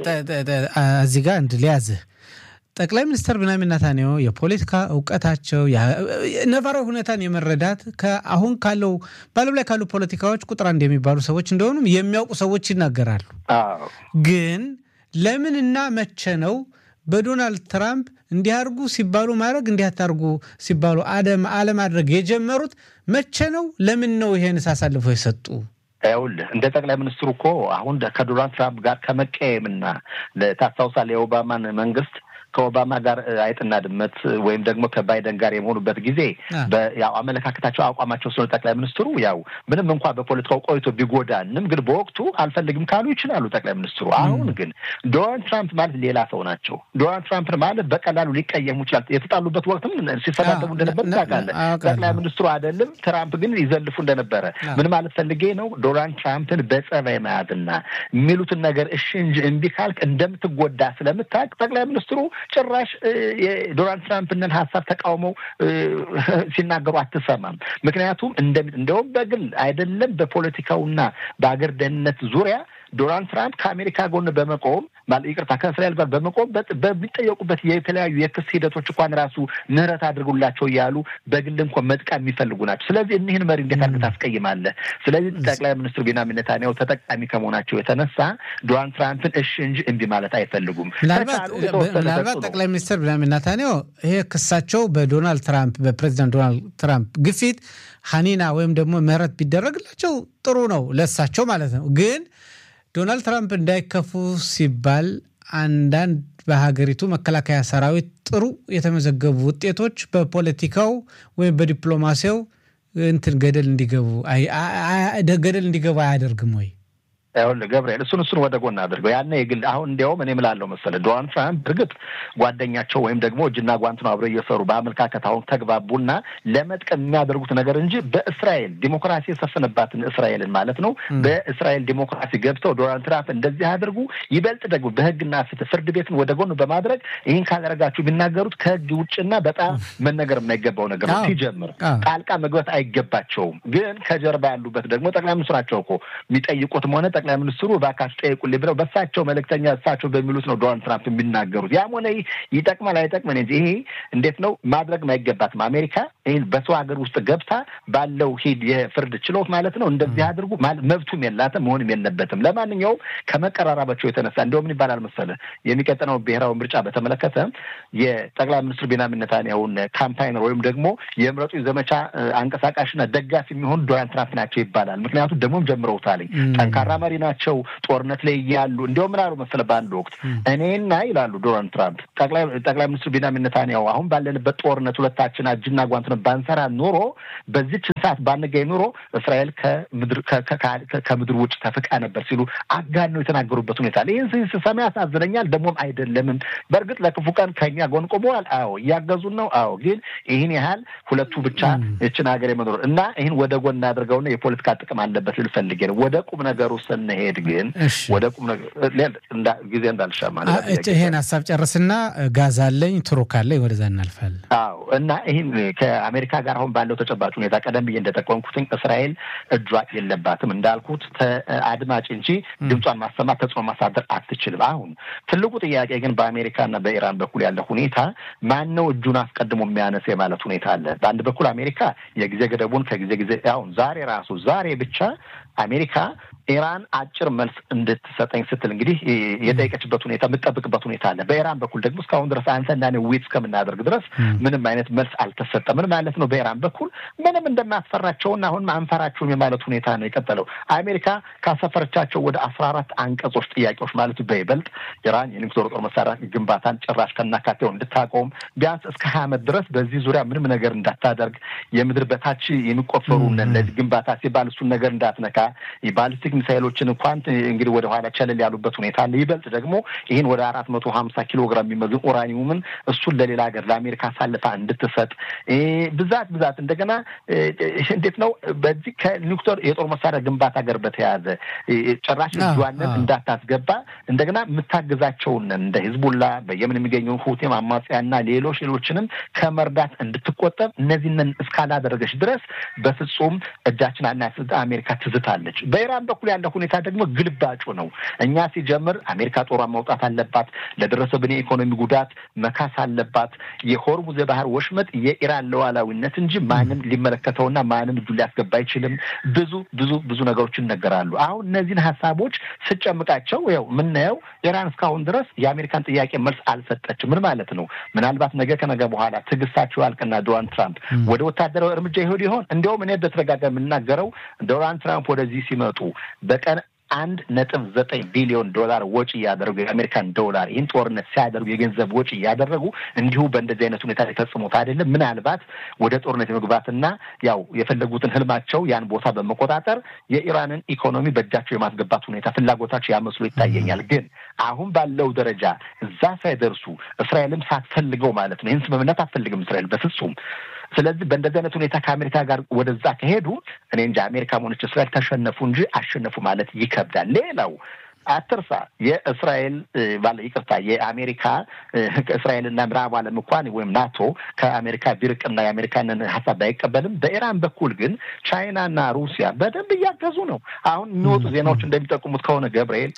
እዚህ ጋር እንድ ሊያዝህ ጠቅላይ ሚኒስትር ቢንያሚን ኔታንያሁ የፖለቲካ እውቀታቸው ነባራዊ ሁኔታን የመረዳት አሁን ካለው በዓለም ላይ ካሉ ፖለቲካዎች ቁጥር አንድ የሚባሉ ሰዎች እንደሆኑም የሚያውቁ ሰዎች ይናገራሉ። ግን ለምንና መቼ ነው በዶናልድ ትራምፕ እንዲያርጉ ሲባሉ ማድረግ እንዲያታርጉ ሲባሉ አለማድረግ የጀመሩት መቼ ነው? ለምን ነው ይሄን አሳልፎ የሰጡ? ይኸውልህ እንደ ጠቅላይ ሚኒስትሩ እኮ አሁን ከዶናልድ ትራምፕ ጋር ከመቀየምና ታስታውሳለህ የኦባማን መንግስት ከኦባማ ጋር አይጥና ድመት ወይም ደግሞ ከባይደን ጋር የመሆኑበት ጊዜ ያው አመለካከታቸው አቋማቸው ስለሆነ ጠቅላይ ሚኒስትሩ ያው ምንም እንኳ በፖለቲካው ቆይቶ ቢጎዳንም ግን በወቅቱ አልፈልግም ካሉ ይችላሉ ጠቅላይ ሚኒስትሩ። አሁን ግን ዶናልድ ትራምፕ ማለት ሌላ ሰው ናቸው። ዶናልድ ትራምፕ ማለት በቀላሉ ሊቀየሙ ይችላል። የተጣሉበት ወቅትም ሲሰዳደቡ እንደነበር ታውቃለህ። ጠቅላይ ሚኒስትሩ አይደለም ትራምፕ ግን ይዘልፉ እንደነበረ ምን ማለት ፈልጌ ነው? ዶናልድ ትራምፕን በጸባይ መያዝና የሚሉትን ነገር እሺ እንጂ እምቢ ካልክ እንደምትጎዳ ስለምታውቅ ጠቅላይ ሚኒስትሩ ጭራሽ የዶናልድ ትራምፕንን ሀሳብ ተቃውመው ሲናገሩ አትሰማም። ምክንያቱም እንደውም በግል አይደለም በፖለቲካውና በአገር ደህንነት ዙሪያ ዶናልድ ትራምፕ ከአሜሪካ ጎን በመቆም ይቅርታ ከእስራኤል ጋር በመቆም በሚጠየቁበት የተለያዩ የክስ ሂደቶች እንኳን ራሱ ምህረት አድርጉላቸው እያሉ በግል እንኳን መጥቃ የሚፈልጉ ናቸው። ስለዚህ እኒህን መሪ እንዴት አድርገህ ታስቀይማለህ? ስለዚህ ጠቅላይ ሚኒስትር ቤንያሚን ኔታንያሁ ተጠቃሚ ከመሆናቸው የተነሳ ዶናልድ ትራምፕን እሺ እንጂ እምቢ ማለት አይፈልጉም። ምናልባት ጠቅላይ ሚኒስትር ቤንያሚን ኔታንያሁ ይሄ ክሳቸው በዶናልድ ትራምፕ በፕሬዚዳንት ዶናልድ ትራምፕ ግፊት ሀኒና ወይም ደግሞ ምህረት ቢደረግላቸው ጥሩ ነው ለሳቸው ማለት ነው ግን ዶናልድ ትራምፕ እንዳይከፉ ሲባል አንዳንድ በሀገሪቱ መከላከያ ሰራዊት ጥሩ የተመዘገቡ ውጤቶች በፖለቲካው ወይም በዲፕሎማሲያው እንትን ገደል እንዲገቡ ገደል እንዲገቡ አያደርግም ወይ? ይኸውልህ ገብርኤል እሱን እሱን ወደ ጎን አድርገው ያነ የግል አሁን እንዲያውም እኔ እምላለሁ መሰለህ ዶናልድ ትራምፕ እርግጥ ጓደኛቸው ወይም ደግሞ እጅና ጓንት ነው አብረው እየሰሩ በአመለካከት አሁን ተግባቡና ለመጥቀም የሚያደርጉት ነገር እንጂ በእስራኤል ዲሞክራሲ የሰፈነባትን እስራኤልን ማለት ነው በእስራኤል ዲሞክራሲ ገብተው ዶናልድ ትራምፕ እንደዚህ አድርጉ ይበልጥ ደግሞ በህግና ፍትህ ፍርድ ቤትን ወደ ጎን በማድረግ ይህን ካላደረጋችሁ የሚናገሩት ከህግ ውጭና በጣም መነገር የማይገባው ነገር ነው። ሲጀምር ጣልቃ መግባት አይገባቸውም። ግን ከጀርባ ያሉበት ደግሞ ጠቅላይ ሚኒስትሩ ናቸው እኮ የሚጠይቁትም ሆነ ጠቅላይ ሚኒስትሩ እባካችሁ ጠይቁልኝ ብለው በእሳቸው መልእክተኛ እሳቸው በሚሉት ነው ዶናልድ ትራምፕ የሚናገሩት። ያም ሆነ ይጠቅማል አይጠቅመን እንጂ ይሄ እንዴት ነው ማድረግ አይገባትም። አሜሪካ ይህን በሰው ሀገር ውስጥ ገብታ ባለው ሂድ የፍርድ ችሎት ማለት ነው እንደዚህ አድርጉ መብቱም የላትም መሆንም የለበትም። ለማንኛውም ከመቀራረባቸው የተነሳ እንዲሁም ምን ይባላል መሰለህ የሚቀጥለው ብሔራዊ ምርጫ በተመለከተ የጠቅላይ ሚኒስትር ቤንያሚን ኔታንያሁን ካምፓይነር ወይም ደግሞ የምረጡ ዘመቻ አንቀሳቃሽና ደጋፊ የሚሆኑ ዶናልድ ትራምፕ ናቸው ይባላል። ምክንያቱም ደግሞም ጀምረውታል። ጠንካራ መሪ ናቸው። ጦርነት ላይ እያሉ እንዲሁም ምን አሉ መሰለህ በአንድ ወቅት እኔና ይላሉ ዶናልድ ትራምፕ ጠቅላይ ሚኒስትር ቤንያሚን ኔታንያሁ አሁን ባለንበት ጦርነት ሁለታችን እጅና ጓንት ነው ባንሰራ ኑሮ በዚች ሰዓት ባንገኝ ኑሮ እስራኤል ከምድር ውጭ ተፍቃ ነበር ሲሉ አጋነው የተናገሩበት ሁኔታ ይህን ስሰማ ያሳዝነኛል። ደግሞም አይደለምም። በእርግጥ ለክፉ ቀን ከኛ ጎን ቆመዋል። አዎ እያገዙን ነው። አዎ ግን ይህን ያህል ሁለቱ ብቻ ይችን ሀገር የመኖር እና ይህን ወደ ጎን እናድርገውና የፖለቲካ ጥቅም አለበት ልል ፈልጌ ነው። ወደ ቁም ነገሩ ስንሄድ ግን ወደ ቁም ጊዜ እንዳልሻማ ይሄን ሀሳብ ጨርስና ጋዛ አለኝ ቱሩክ አለኝ ወደዛ እናልፋለን። አዎ እና ይህን ከአሜሪካ ጋር አሁን ባለው ተጨባጭ ሁኔታ ቀደም ብዬ እንደጠቆምኩትኝ እስራኤል እጇ የለባትም እንዳልኩት አድማጭ እንጂ ድምጿን ማሰማት ተጽዕኖ ማሳደር አትችልም። አሁን ትልቁ ጥያቄ ግን በአሜሪካና በኢራን በኩል ያለ ሁኔታ ማን ነው እጁን አስቀድሞ የሚያነስ የማለት ሁኔታ አለ። በአንድ በኩል አሜሪካ የጊዜ ገደቡን ከጊዜ ጊዜ አሁን ዛሬ ራሱ ዛሬ ብቻ አሜሪካ ኢራን አጭር መልስ እንድትሰጠኝ ስትል እንግዲህ የጠየቀችበት ሁኔታ የምጠብቅበት ሁኔታ አለ። በኢራን በኩል ደግሞ እስካሁን ድረስ አንተና እኔ ዊት እስከምናደርግ ድረስ ምንም አይነት መልስ አልተሰጠም። ምን ማለት ነው? በኢራን በኩል ምንም እንደማትፈራቸውና አሁን አንፈራቸውም የማለት ሁኔታ ነው የቀጠለው። አሜሪካ ካሰፈረቻቸው ወደ አስራ አራት አንቀጾች ጥያቄዎች ማለት በይበልጥ ኢራን የኒውክሌር ጦር መሳሪያ ግንባታን ጭራሽ ከናካቴው እንድታቆም ቢያንስ እስከ ሀያ ዓመት ድረስ በዚህ ዙሪያ ምንም ነገር እንዳታደርግ የምድር በታች የሚቆፈሩ ለዚህ ግንባታ ሲባል እሱን ነገር እንዳትነካ የባሊስቲክ ሚሳይሎችን እንኳን እንግዲህ ወደ ኋላ ቸለል ያሉበት ሁኔታ አለ። ይበልጥ ደግሞ ይህን ወደ አራት መቶ ሀምሳ ኪሎ ግራም የሚመዝን ኡራኒየምን እሱን ለሌላ ሀገር ለአሜሪካ አሳልፋ እንድትሰጥ ብዛት ብዛት እንደገና እንዴት ነው በዚህ ከኒውክሌር የጦር መሳሪያ ግንባታ ጋር በተያያዘ ጭራሽ እጇንን እንዳታስገባ እንደገና የምታግዛቸውን እንደ ሂዝቡላ በየመን የሚገኘውን ሁቴም አማጽያና ሌሎች ሌሎችንም ከመርዳት እንድትቆጠብ እነዚህንን እስካላደረገች ድረስ በፍጹም እጃችን አናስጥ አሜሪካ ትዝታለች። በኢራን በኩል ያለ ሁኔታ ደግሞ ግልባጩ ነው። እኛ ሲጀምር አሜሪካ ጦሯን ማውጣት አለባት፣ ለደረሰብን የኢኮኖሚ ጉዳት መካስ አለባት። የሆርሙዝ የባህር ወሽመጥ የኢራን ሉዓላዊነት እንጂ ማንም ሊመለከተውና ማንም እጁ ሊያስገባ አይችልም። ብዙ ብዙ ብዙ ነገሮች ይነገራሉ። አሁን እነዚህን ሀሳቦች ስጨምቃቸው ያው የምናየው ኢራን እስካሁን ድረስ የአሜሪካን ጥያቄ መልስ አልሰጠችም። ምን ማለት ነው? ምናልባት ነገ ከነገ በኋላ ትዕግስታቸው ያልቅና ዶናልድ ትራምፕ ወደ ወታደራዊ እርምጃ ይሄዱ ይሆን? እንዲያውም እኔ በተደጋጋሚ የምናገረው ዶናልድ ትራምፕ ወደዚህ ሲመጡ በቀን አንድ ነጥብ ዘጠኝ ቢሊዮን ዶላር ወጪ እያደረጉ የአሜሪካን ዶላር ይህን ጦርነት ሲያደርጉ የገንዘብ ወጪ እያደረጉ እንዲሁ በእንደዚህ አይነት ሁኔታ ላይ ፈጽሞት አይደለም። ምናልባት ወደ ጦርነት የመግባትና ያው የፈለጉትን ህልማቸው ያን ቦታ በመቆጣጠር የኢራንን ኢኮኖሚ በእጃቸው የማስገባት ሁኔታ ፍላጎታቸው ያመስሎ ይታየኛል። ግን አሁን ባለው ደረጃ እዛ ሳይደርሱ እስራኤልም ሳትፈልገው ማለት ነው ይህን ስምምነት አትፈልግም እስራኤል በፍጹም ስለዚህ በእንደዚህ አይነት ሁኔታ ከአሜሪካ ጋር ወደዛ ከሄዱ እኔ እንጂ አሜሪካ ሆነች እስራኤል ተሸነፉ እንጂ አሸነፉ ማለት ይከብዳል። ሌላው አትርሳ የእስራኤል ባለ ይቅርታ የአሜሪካ እስራኤልና ምዕራብ ዓለም እንኳን ወይም ናቶ ከአሜሪካ ቢርቅና የአሜሪካንን ሀሳብ ባይቀበልም በኢራን በኩል ግን ቻይናና ሩሲያ በደንብ እያገዙ ነው። አሁን የሚወጡ ዜናዎች እንደሚጠቁሙት ከሆነ ገብርኤል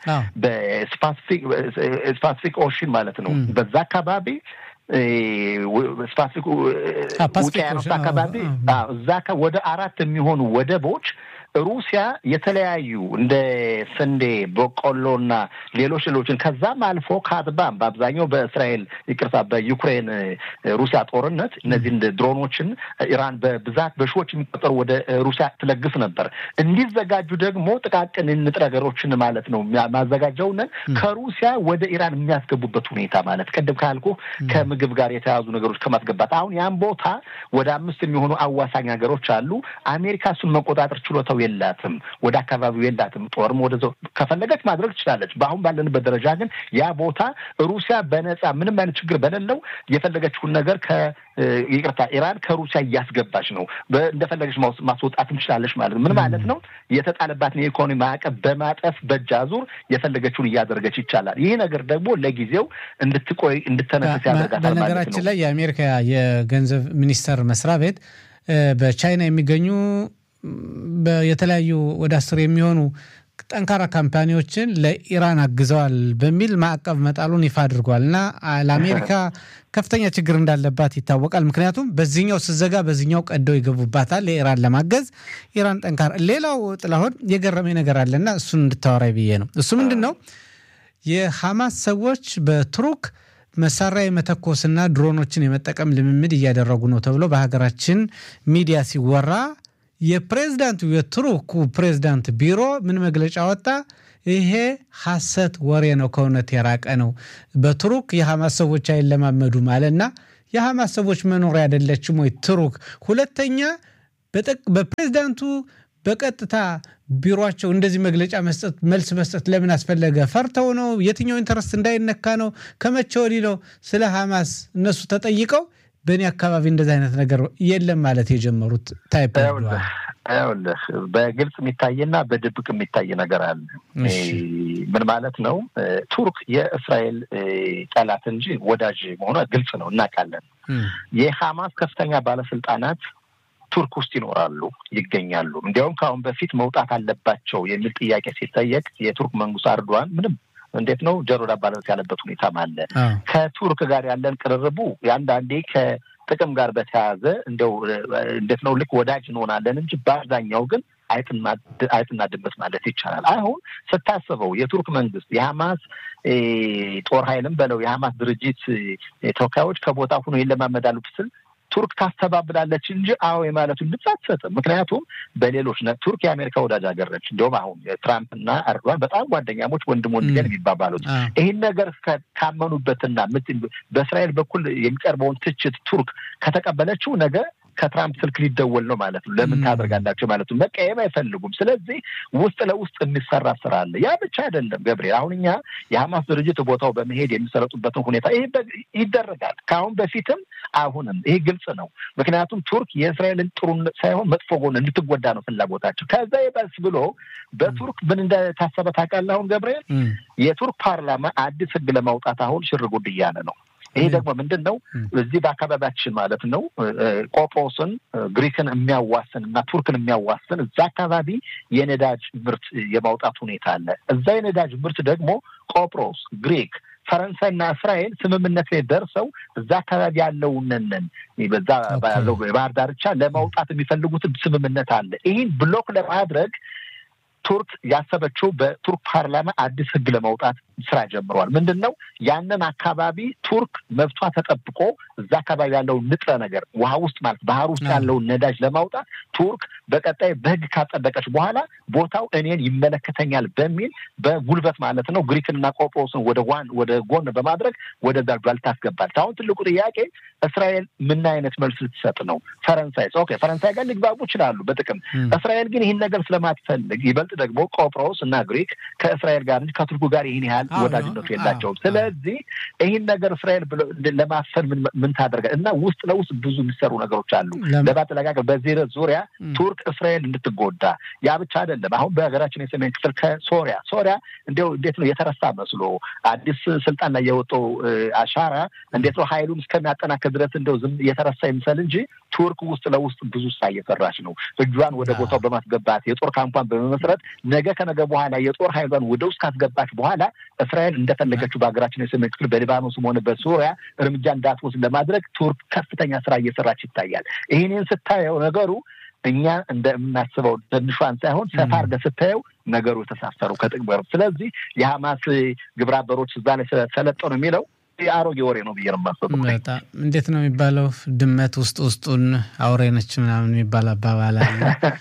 በስፓሲፊክ ኦሽን ማለት ነው በዛ አካባቢ ስፓሲፊክ ውቅያኖስ አካባቢ እዛ ወደ አራት የሚሆኑ ወደቦች ሩሲያ የተለያዩ እንደ ስንዴ፣ በቆሎና ሌሎች ሌሎችን ከዛም አልፎ ካትባም በአብዛኛው በእስራኤል ይቅርታ፣ በዩክሬን ሩሲያ ጦርነት እነዚህ እንደ ድሮኖችን ኢራን በብዛት በሺዎች የሚቆጠሩ ወደ ሩሲያ ትለግስ ነበር። እንዲዘጋጁ ደግሞ ጥቃቅን ንጥረ ነገሮችን ማለት ነው ማዘጋጀውን ከሩሲያ ወደ ኢራን የሚያስገቡበት ሁኔታ ማለት ቅድም ካልኩ ከምግብ ጋር የተያዙ ነገሮች ከማስገባት አሁን ያን ቦታ ወደ አምስት የሚሆኑ አዋሳኝ ሀገሮች አሉ። አሜሪካ እሱን መቆጣጠር ችሎታው የላትም። ወደ አካባቢው የላትም። ጦርም ወደ ከፈለገች ማድረግ ትችላለች። በአሁን ባለንበት ደረጃ ግን ያ ቦታ ሩሲያ በነፃ ምንም አይነት ችግር በሌለው የፈለገችውን ነገር ከ ይቅርታ ኢራን ከሩሲያ እያስገባች ነው። እንደፈለገች ማስወጣትም ትችላለች ማለት ነው። ምን ማለት ነው? የተጣለባትን የኢኮኖሚ ማዕቀብ በማጠፍ በእጅ አዙር የፈለገችውን እያደረገች ይቻላል። ይህ ነገር ደግሞ ለጊዜው እንድትቆይ እንድተነፍስ ያደርጋታል ማለት ነው። በነገራችን ላይ የአሜሪካ የገንዘብ ሚኒስቴር መስሪያ ቤት በቻይና የሚገኙ የተለያዩ ወደ አስር የሚሆኑ ጠንካራ ካምፓኒዎችን ለኢራን አግዘዋል በሚል ማዕቀብ መጣሉን ይፋ አድርጓል እና ለአሜሪካ ከፍተኛ ችግር እንዳለባት ይታወቃል። ምክንያቱም በዚህኛው ስዘጋ በዚህኛው ቀደው ይገቡባታል ለኢራን ለማገዝ ኢራን ጠንካራ። ሌላው ጥላሁን የገረመኝ ነገር አለና እሱን እንድታወራይ ብዬ ነው። እሱ ምንድን ነው የሐማስ ሰዎች በቱርክ መሳሪያ የመተኮስና ድሮኖችን የመጠቀም ልምምድ እያደረጉ ነው ተብሎ በሀገራችን ሚዲያ ሲወራ የፕሬዝዳንቱ የቱርኩ ፕሬዝዳንት ቢሮ ምን መግለጫ ወጣ? ይሄ ሐሰት ወሬ ነው፣ ከእውነት የራቀ ነው። በቱርክ የሐማስ ሰዎች አይለማመዱም አለና የሐማስ ሰዎች መኖሪያ አይደለችም ወይ ቱርክ? ሁለተኛ በፕሬዝዳንቱ በቀጥታ ቢሮቸው እንደዚህ መግለጫ መስጠት መልስ መስጠት ለምን አስፈለገ? ፈርተው ነው? የትኛው ኢንተረስት እንዳይነካ ነው? ከመቼ ወዲህ ነው ስለ ሐማስ እነሱ ተጠይቀው በእኔ አካባቢ እንደዚህ አይነት ነገር የለም ማለት የጀመሩት? ታይፕ ይኸውልህ በግልጽ የሚታይና በድብቅ የሚታይ ነገር አለ። ምን ማለት ነው? ቱርክ የእስራኤል ጠላት እንጂ ወዳጅ መሆኗ ግልጽ ነው፣ እናውቃለን። የሐማስ ከፍተኛ ባለስልጣናት ቱርክ ውስጥ ይኖራሉ፣ ይገኛሉ። እንዲያውም ከአሁን በፊት መውጣት አለባቸው የሚል ጥያቄ ሲጠየቅ የቱርክ መንግስት አርዷን ምንም እንዴት ነው ጆሮ ዳባ ልበስ ያለበት ሁኔታም አለ። ከቱርክ ጋር ያለን ቅርርቡ የአንዳንዴ ከጥቅም ጋር በተያያዘ እንደው እንዴት ነው ልክ ወዳጅ እንሆናለን እንጂ በአብዛኛው ግን አይጥና ድመት ማለት ይቻላል። አሁን ስታስበው የቱርክ መንግስት የሐማስ ጦር ኃይልም በለው የሐማስ ድርጅት ተወካዮች ከቦታ ሁኖ ይለማመዳሉ ስል ቱርክ ታስተባብላለች እንጂ አዎ የማለቱን ድምፅ አትሰጥም። ምክንያቱም በሌሎች ቱርክ የአሜሪካ ወዳጅ ሀገር ነች። እንዲሁም አሁን ትራምፕና ኤርዶዋን በጣም ጓደኛሞች ወንድም ወንድገን የሚባባሉት ይህን ነገር ካመኑበትና በእስራኤል በኩል የሚቀርበውን ትችት ቱርክ ከተቀበለችው ነገ ከትራምፕ ስልክ ሊደወል ነው ማለት ነው። ለምን ታደርጋላቸው ማለት ነው። መቀየም አይፈልጉም። ስለዚህ ውስጥ ለውስጥ የሚሰራ ስራ አለ። ያ ብቻ አይደለም ገብርኤል። አሁን እኛ የሐማስ ድርጅት ቦታው በመሄድ የሚሰለጡበትን ሁኔታ ይህ ይደረጋል። ከአሁን በፊትም አሁንም ይህ ግልጽ ነው። ምክንያቱም ቱርክ የእስራኤልን ጥሩ ሳይሆን መጥፎ ጎን እንድትጎዳ ነው ፍላጎታቸው። ከዛ ይበስ ብሎ በቱርክ ምን እንደታሰበ ታውቃለህ? አሁን ገብርኤል የቱርክ ፓርላማ አዲስ ህግ ለማውጣት አሁን ሽር ጉድ እያለ ነው። ይሄ ደግሞ ምንድን ነው? እዚህ በአካባቢያችን ማለት ነው ቆጵሮስን፣ ግሪክን የሚያዋስን እና ቱርክን የሚያዋስን እዛ አካባቢ የነዳጅ ምርት የማውጣት ሁኔታ አለ። እዛ የነዳጅ ምርት ደግሞ ቆጵሮስ፣ ግሪክ ፈረንሳይና እስራኤል ስምምነት ላይ ደርሰው እዛ አካባቢ ያለውንንን በዛ ያለው የባህር ዳርቻ ለማውጣት የሚፈልጉትን ስምምነት አለ። ይህን ብሎክ ለማድረግ ቱርክ ያሰበችው በቱርክ ፓርላማ አዲስ ህግ ለማውጣት ስራ ጀምረዋል። ምንድን ነው ያንን አካባቢ ቱርክ መብቷ ተጠብቆ እዛ አካባቢ ያለውን ንጥረ ነገር ውሃ ውስጥ ማለት ባህር ውስጥ ያለውን ነዳጅ ለማውጣት ቱርክ በቀጣይ በህግ ካጸደቀች በኋላ ቦታው እኔን ይመለከተኛል በሚል በጉልበት ማለት ነው ግሪክንና ቆጵሮስን ወደ ዋን ወደ ጎን በማድረግ ወደዛ ጓል ታስገባለች። አሁን ትልቁ ጥያቄ እስራኤል ምን አይነት መልስ ልትሰጥ ነው? ፈረንሳይ ኦኬ፣ ፈረንሳይ ጋር ሊግባቡ ይችላሉ በጥቅም እስራኤል ግን ይህን ነገር ስለማትፈልግ ይበልጥ ደግሞ ቆጵሮስ እና ግሪክ ከእስራኤል ጋር እንጂ ከቱርኩ ጋር ይህን ያህል ወዳጅነቱ የላቸውም። ስለዚህ ይህን ነገር እስራኤል ለማፈን ምን ታደርጋል እና ውስጥ ለውስጥ ብዙ የሚሰሩ ነገሮች አሉ ለማጠለቃቀል በዚህ ዙሪያ ቱርክ እስራኤል እንድትጎዳ ያ ብቻ አይደለም። አሁን በሀገራችን የሰሜን ክፍል ከሶሪያ ሶሪያ እንዲያው እንዴት ነው የተረሳ መስሎ አዲስ ስልጣን ላይ የወጣው አሻራ እንዴት ነው ሀይሉን እስከሚያጠናክር ድረስ እንደው ዝም የተረሳ ይምሰል እንጂ ቱርክ ውስጥ ለውስጥ ብዙ ስራ እየሰራች ነው። እጇን ወደ ቦታው በማስገባት የጦር ካምፓን በመመስረት ነገ ከነገ በኋላ የጦር ሀይሏን ወደ ውስጥ ካስገባች በኋላ እስራኤል እንደፈለገችው በሀገራችን የሰሜን ክፍል በሊባኖስም ሆነ በሱሪያ እርምጃ እንዳትወስድ ለማድረግ ቱርክ ከፍተኛ ስራ እየሰራች ይታያል። ይህንን ስታየው ነገሩ እኛ እንደምናስበው ትንሿን ሳይሆን ሰፋ አድርገህ ስታየው ነገሩ የተሳሰሩ ከጥቅም ጋር ስለዚህ የሀማስ ግብረ አበሮች እዛ ላይ ሰለጠኑ የሚለው የአሮጌ ወሬ ነው ብዬ ነው የማስበው። በጣም እንዴት ነው የሚባለው? ድመት ውስጥ ውስጡን አውሬ ነች ምናምን የሚባል አባባል አለ።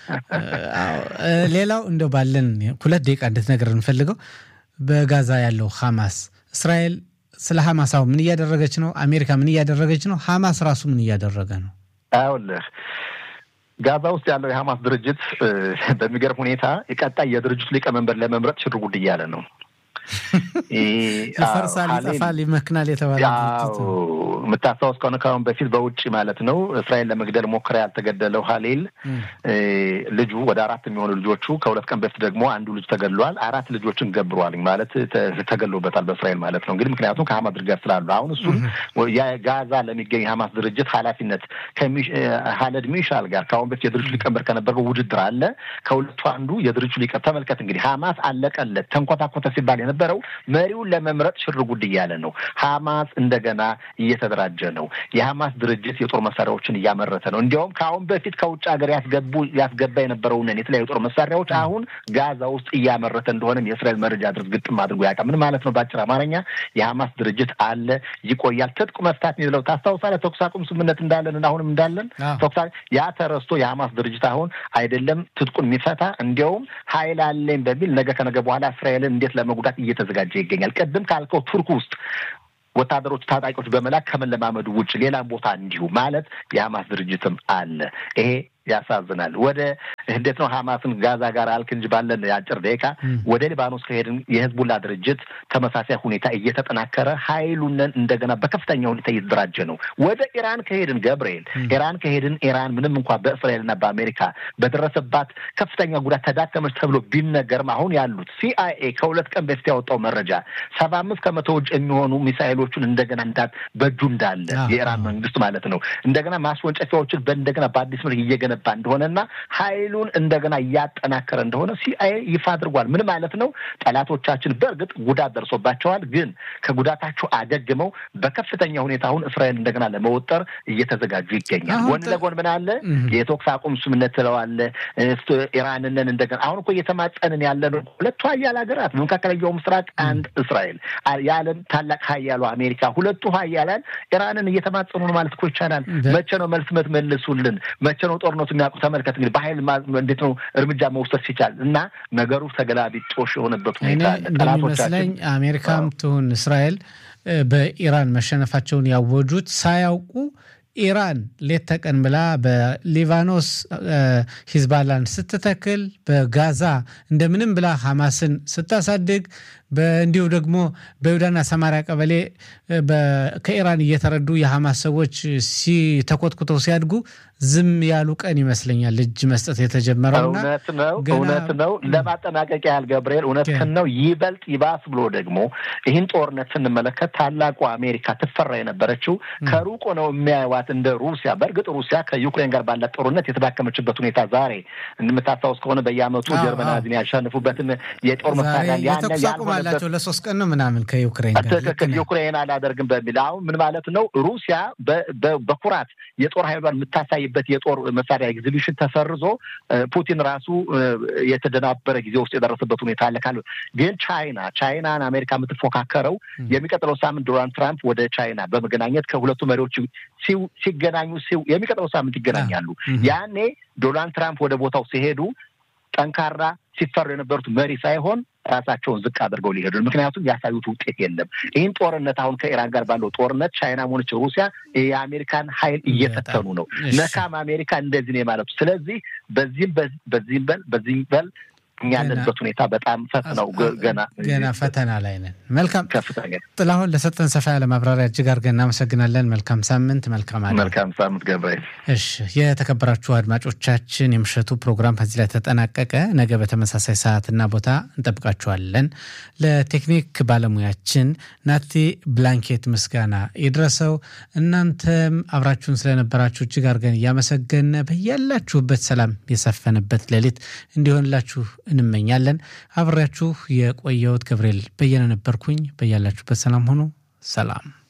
ሌላው እንደው ባለን ሁለት ደቂቃ እንድትነግር እንፈልገው በጋዛ ያለው ሀማስ እስራኤል ስለ ሀማስ አሁን ምን እያደረገች ነው? አሜሪካ ምን እያደረገች ነው? ሀማስ ራሱ ምን እያደረገ ነው? አውልህ ጋዛ ውስጥ ያለው የሀማስ ድርጅት በሚገርም ሁኔታ የቀጣይ የድርጅቱ ሊቀመንበር ለመምረጥ ሽር ጉድ እያለ ነው። ይፈርሳል፣ ይጠፋል፣ ይመክናል የተባለ የምታስታውስ ከሆነ ከአሁን በፊት በውጭ ማለት ነው እስራኤል ለመግደል ሞከረ ያልተገደለው ሀሌል ልጁ ወደ አራት የሚሆኑ ልጆቹ ከሁለት ቀን በፊት ደግሞ አንዱ ልጅ ተገድሏል። አራት ልጆችን ገብሯል ማለት ተገሎበታል በእስራኤል ማለት ነው። እንግዲህ ምክንያቱም ከሀማስ ድርጅት ስላሉ አሁን እሱን የጋዛ ለሚገኝ የሀማስ ድርጅት ኃላፊነት ሀለድ ሚሻል ጋር ከአሁን በፊት የድርጅቱ ሊቀመንበር ከነበረው ውድድር አለ። ከሁለቱ አንዱ የድርጅቱ ሊቀ ተመልከት እንግዲህ ሀማስ አለቀለት ተንኮታኮተ ሲባል የነበረው መሪውን ለመምረጥ ሽር ጉድ እያለ ነው። ሀማስ እንደገና እየተደራጀ ነው። የሀማስ ድርጅት የጦር መሳሪያዎችን እያመረተ ነው። እንዲያውም ከአሁን በፊት ከውጭ ሀገር ያስገቡ ያስገባ የነበረውን የተለያዩ የጦር መሳሪያዎች አሁን ጋዛ ውስጥ እያመረተ እንደሆነም የእስራኤል መረጃ ድርጅት ግጥም አድርጎ ያውቃል። ምን ማለት ነው? በአጭር አማርኛ የሀማስ ድርጅት አለ፣ ይቆያል። ትጥቅ መፍታት የሚለው ታስታውሳለህ? ተኩስ አቁም ስምምነት እንዳለን እና አሁንም እንዳለን ተኩስ ያ ተረስቶ የሀማስ ድርጅት አሁን አይደለም ትጥቁን የሚፈታ እንዲያውም ሀይል አለኝ በሚል ነገ ከነገ በኋላ እስራኤልን እንዴት ለመጉዳት እየተዘጋጀ ይገኛል። ቅድም ካልከው ቱርክ ውስጥ ወታደሮች ታጣቂዎች በመላክ ከመለማመዱ ውጭ ሌላም ቦታ እንዲሁ ማለት የሀማስ ድርጅትም አለ። ይሄ ያሳዝናል። ወደ እንዴት ነው ሀማስን ጋዛ ጋር አልክ እንጂ ባለን የአጭር ደቂቃ ወደ ሊባኖስ ከሄድን የህዝቡላ ድርጅት ተመሳሳይ ሁኔታ እየተጠናከረ ሀይሉንን እንደገና በከፍተኛ ሁኔታ እየተደራጀ ነው። ወደ ኢራን ከሄድን ገብርኤል ኢራን ከሄድን ኢራን ምንም እንኳ በእስራኤልና በአሜሪካ በደረሰባት ከፍተኛ ጉዳት ተዳከመች ተብሎ ቢነገርም አሁን ያሉት ሲአይኤ ከሁለት ቀን በፊት ያወጣው መረጃ ሰባ አምስት ከመቶ ውጭ የሚሆኑ ሚሳይሎቹን እንደገና እንዳ በእጁ እንዳለ የኢራን መንግስት ማለት ነው እንደገና ማስወንጨፊያዎችን በእንደገና በአዲስ መልክ እየገነ እየገነባ እንደሆነና ሀይሉን እንደገና እያጠናከረ እንደሆነ ሲአይኤ ይፋ አድርጓል። ምን ማለት ነው? ጠላቶቻችን በእርግጥ ጉዳት ደርሶባቸዋል፣ ግን ከጉዳታቸው አገግመው በከፍተኛ ሁኔታ አሁን እስራኤል እንደገና ለመወጠር እየተዘጋጁ ይገኛል። ጎን ለጎን ምን አለ? የተኩስ አቁም ስምምነት ትለዋለ ኢራንንን እንደገና አሁን እኮ እየተማጸንን ያለ ነው። ሁለቱ ሀያል ሀገራት በመካከለኛው ምስራቅ አንድ እስራኤል፣ የዓለም ታላቅ ሀያሉ አሜሪካ፣ ሁለቱ ሀያላን ኢራንን እየተማጸኑ ነው ማለት እኮ ይቻላል። መቼ ነው መልስ መልሱልን? መቼ ነው ጦርነቱ የሚያውቁ? ተመልከት እንግዲህ በሀይል እንዴት ነው እርምጃ መውሰድ ሲቻል እና ነገሩ ተገላቢጦሽ የሆነበት ሁኔታ እንደሚመስለኝ አሜሪካም ትሁን እስራኤል በኢራን መሸነፋቸውን ያወጁት ሳያውቁ ኢራን ሌት ተቀን ብላ በሊባኖስ ሂዝባላን ስትተክል በጋዛ እንደምንም ብላ ሐማስን ስታሳድግ እንዲሁ ደግሞ በይሁዳና ሰማሪያ ቀበሌ ከኢራን እየተረዱ የሐማስ ሰዎች ሲተኮትኩተው ሲያድጉ ዝም ያሉ ቀን ይመስለኛል እጅ መስጠት የተጀመረውና እውነት ነው እውነት ነው። ለማጠናቀቂያ ያህል ገብርኤል እውነትህን ነው። ይበልጥ ይባስ ብሎ ደግሞ ይህን ጦርነት ስንመለከት ታላቁ አሜሪካ ትፈራ የነበረችው ከሩቁ ነው የሚያዩዋት እንደ ሩሲያ። በእርግጥ ሩሲያ ከዩክሬን ጋር ባላት ጦርነት የተዳከመችበት ሁኔታ ዛሬ እንደምታስታውስ ከሆነ በየዓመቱ ጀርመን ናዚን ያሸንፉበትን የጦር መሳሪያ ያላቸው ለሶስት ቀን ነው ምናምን ከዩክሬን ጋር ትክክል ዩክሬን አላደርግም በሚል አሁን ምን ማለት ነው ሩሲያ በኩራት የጦር ኃይሏን የምታሳይበት የጦር መሳሪያ ኤግዚቢሽን ተሰርዞ ፑቲን ራሱ የተደናበረ ጊዜ ውስጥ የደረሰበት ሁኔታ አለ ካለ ግን ቻይና ቻይናን አሜሪካ የምትፎካከረው የሚቀጥለው ሳምንት ዶናልድ ትራምፕ ወደ ቻይና በመገናኘት ከሁለቱ መሪዎች ሲገናኙ የሚቀጥለው ሳምንት ይገናኛሉ። ያኔ ዶናልድ ትራምፕ ወደ ቦታው ሲሄዱ ጠንካራ ሲፈሩ የነበሩት መሪ ሳይሆን ራሳቸውን ዝቅ አድርገው ሊሄዱ ምክንያቱም ያሳዩት ውጤት የለም። ይህን ጦርነት አሁን ከኢራን ጋር ባለው ጦርነት ቻይና ሆነች ሩሲያ የአሜሪካን ኃይል እየፈተኑ ነው። ነካም አሜሪካ እንደዚህ ነው የማለቱ። ስለዚህ በዚህም በዚህም በል በዚህም በል እኛ ያለንበት ሁኔታ በጣም ፈትነው ገና ገና ፈተና ላይ ነን። መልካም ከፍተኛ ጥላሁን፣ ለሰጠን ሰፋ ያለ ማብራሪያ እጅግ አድርገን እናመሰግናለን። መልካም ሳምንት። መልካም አለ መልካም ሳምንት ገብርኤል። እሺ፣ የተከበራችሁ አድማጮቻችን የምሽቱ ፕሮግራም ከዚህ ላይ ተጠናቀቀ። ነገ በተመሳሳይ ሰዓትና ቦታ እንጠብቃችኋለን። ለቴክኒክ ባለሙያችን ናቲ ብላንኬት ምስጋና ይድረሰው። እናንተም አብራችሁን ስለነበራችሁ እጅግ አድርገን እያመሰገን በያላችሁበት ሰላም የሰፈነበት ሌሊት እንዲሆንላችሁ እንመኛለን። አብሬያችሁ የቆየሁት ገብርኤል በየነ ነበርኩኝ። በያላችሁበት ሰላም ሆኑ። ሰላም